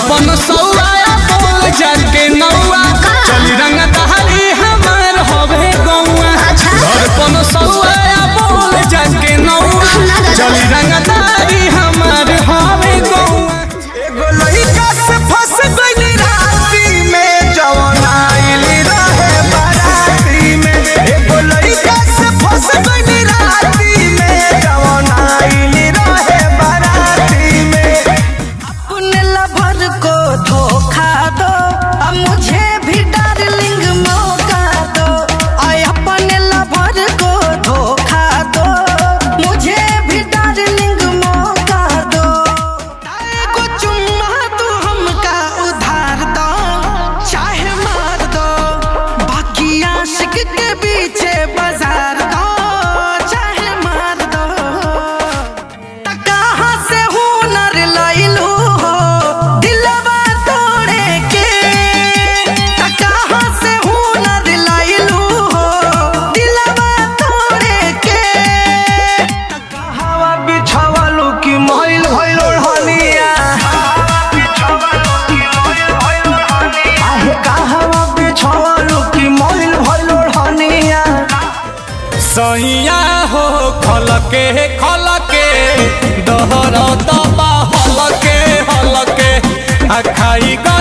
धड़पन सौआ बोल जाके नौआ चली रंग दहरी हमार हवे गौआ अच्छा। धड़पन सौआ बोल जाके नौआ चली रंग दहरी हमार हवे गौआ एगो लइका से फंस गइली राती में जवन आइल रहे बाराती में एगो लइका से फंस गइली राती में जवन आइल रहे बाराती में अपने लवर को धोखा दो अब मुझे भी डार्लिंग मौका दो आय अपने लवर को धोखा दो मुझे भी डार्लिंग मौका दो को चुम्मा तू हमका उधार दो चाहे मार दो बाकी आशिक के पीछे बाजार दो चाहे मार दो त कहाँ से हुनर लइलू हो दिलवा तोड़े के त कहाँ से हुनर लइलू हो दिलवा तोड़े के हवा बिछावलू की महिल भइल ओढ़निया आहे कहवा बिछावलू की महिल भइल ओढ़निया सैया हो खलके खलके दहर दबा हलके हलके आ खाई